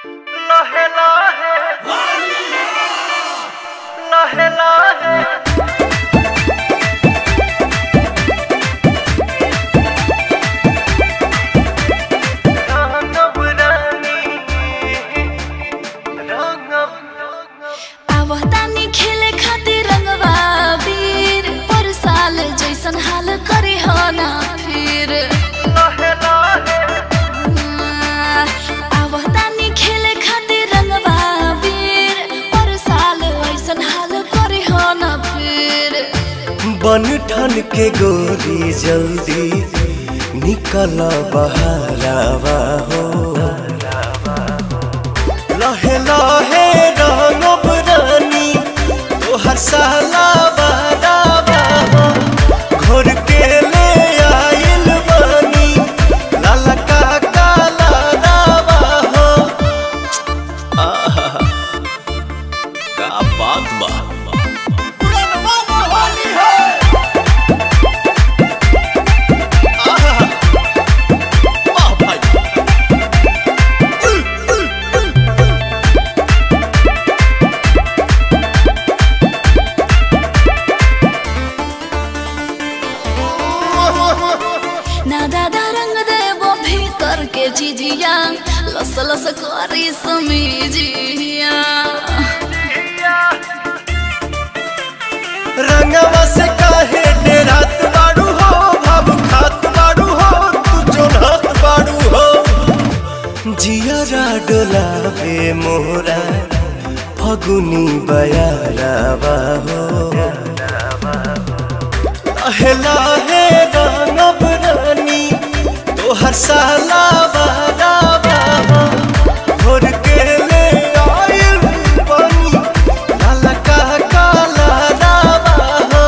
लहे लहे लहे लहे रंगब रानी रंगब आवतानी खेले खातिर रंगवा वीर पर साल जैसन हाल करे हो ना फिर लहे लहे आवतानी खेले खातिर रंगवा वीर पर साल ऐसन हाल करे हो ना फिर बन ठन के गोरी जल्दी निकल बहरावा हो लहे लहे रंगब रानी तोहर साला बहरावा हो घोर के ले आइल बानी लाला का काला रावा हो आहा का बात बा ना दादा रंग देबो भीतर के चिजिया लस लस करी समीजिया रंगवा से काहे डेरात बाड़ू हो भाव खात बाड़ू हो तू जोनहत बाड़ू हो जियरा डोलावे मोरा फगुनी बयारावा हो लहे लहे रंगब रानी तोहर साला बारावा हो घोर के ले आइल बानी लाला का काला रावा हो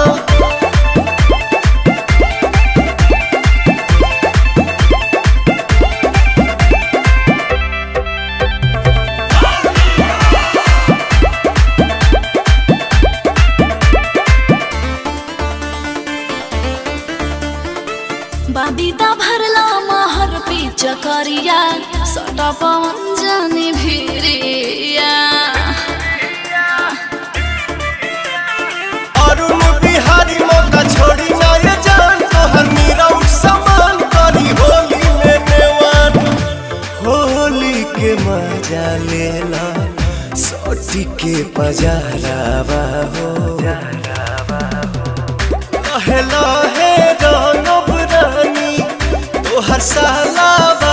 बादीदा भरला महर पे चकरिया सटा पवन जानी भिरिया अरुण बिहारी मौका छोड़ी ना ये जान तोहर मीरा उठ समान करी होली में नेवान होली के मजा लेला सोटी के पजारावा हो लहे लहे रंगब रानी तोहर साला